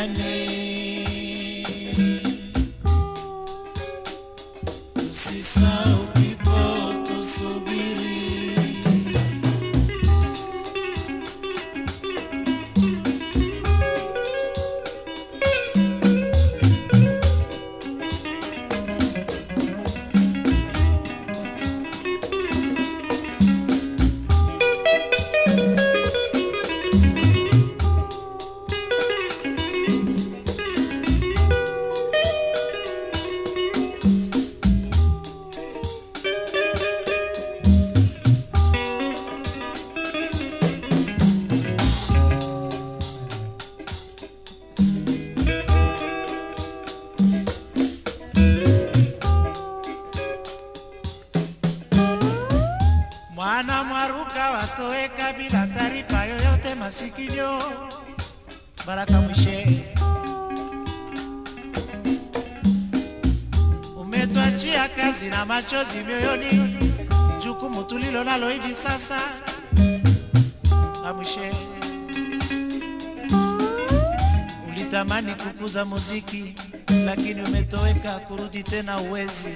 Usisahau kipo tusubiri. Mwana mwaruka watoweka bila taarifa yoyote masikio. Baraka Mwishe, umetwachia kazi na machozi mioyoni, jukumu tulilo nalo hivi sasa. Amwishe, ulitamani kukuza muziki, lakini umetoweka, kurudi tena uwezi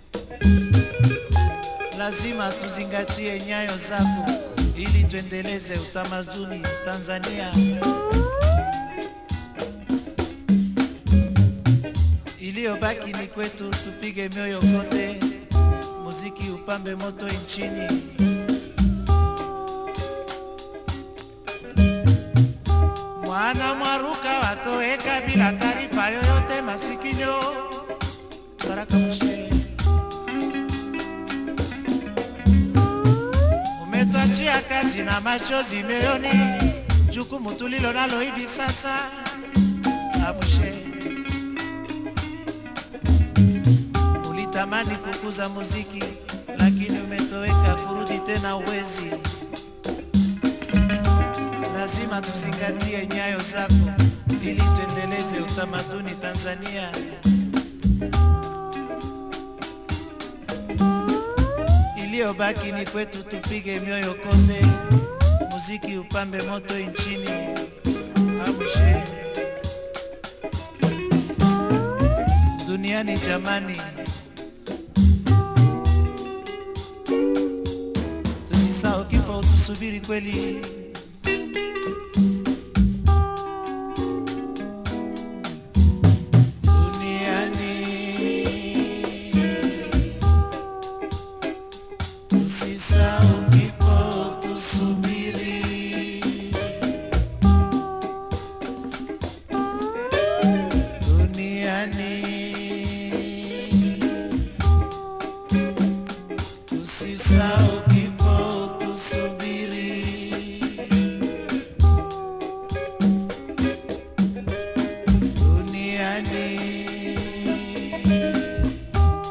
lazima tuzingatie nyayo zako ili tuendeleze utamaduni Tanzania. Iliyobaki ni kwetu, tupige mioyo kote, muziki upambe moto nchini. Mwana mwaruka watoweka bila taarifa yoyote masikio. Baraka Mshe. umetwachia kazi na machozi mioyoni, jukumu tulilo nalo hivi sasa. Abushe, ulitamani kukuza muziki, lakini umetoweka, kurudi tena uwezi. Lazima tuzingatie nyayo zako ili tuendeleze utamaduni Tanzania. iliyobaki ni kwetu, tupige mioyo konde, muziki upambe moto nchini. Abushe duniani jamani, tusisahau kifo, tusubiri kweli. Duniani Usisahau kipo tusubiri. Duniani usisahau kipo tusubiri. Duniani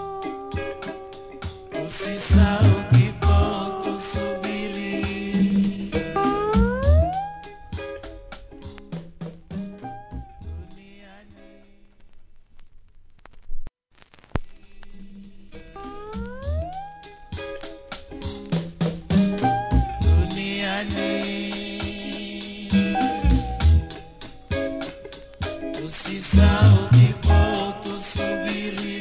Usisahau kipo tusubiri. Duniani. Duniani. Usisahau kipo tusubiri.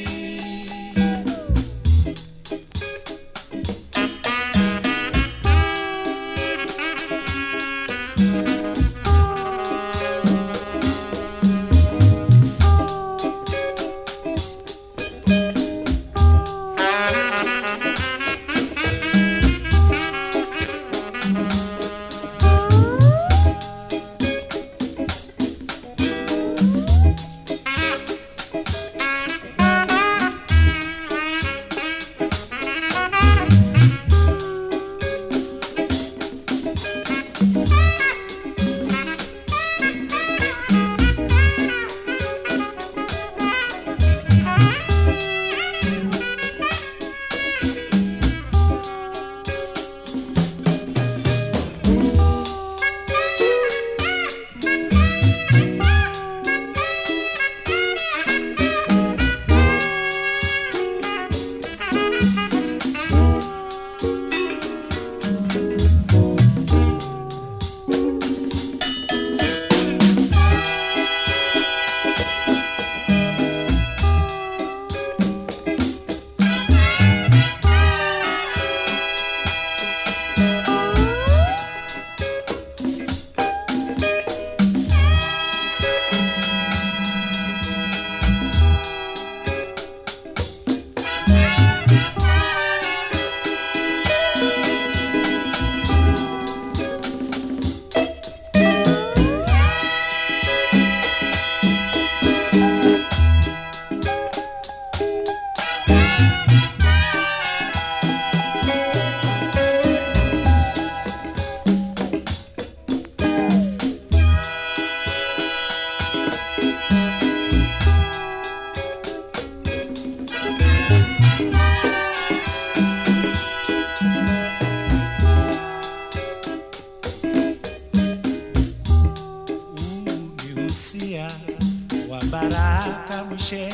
Baraka Mwishe,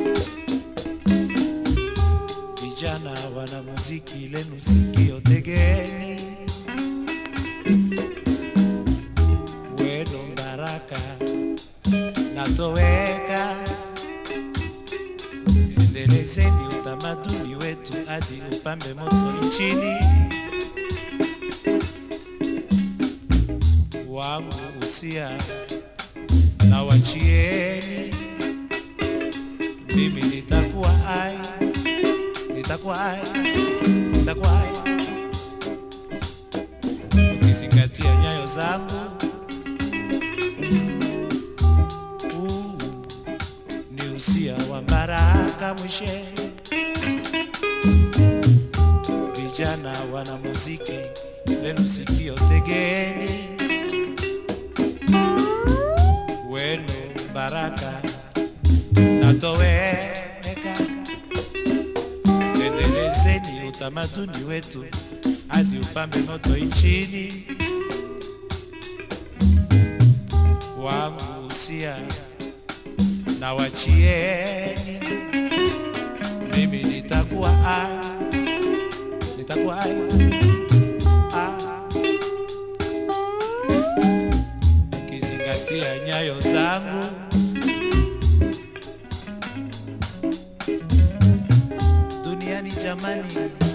vijana wana muziki lenu sikio tegeni, weno Baraka natoweka, endelezeni utamaduni wetu hadi upambe moto nchini. wangu usia na wachieni, mimi nitakuwa ai, nitakuwa ai, nitakuwa ai, ukizingatia nyayo zangu. Huu ni usia wa Baraka Mwishe, vijana wana muziki lenu sikio tegeni wenu Baraka natoweka, endelezeni utamaduni wetu hadi upambe moto nchini. Wangu usia na wachieni, mimi nitakuwa ai, nitakuwa ai, ai. ukizingatia nyayo zangu. Duniani jamani,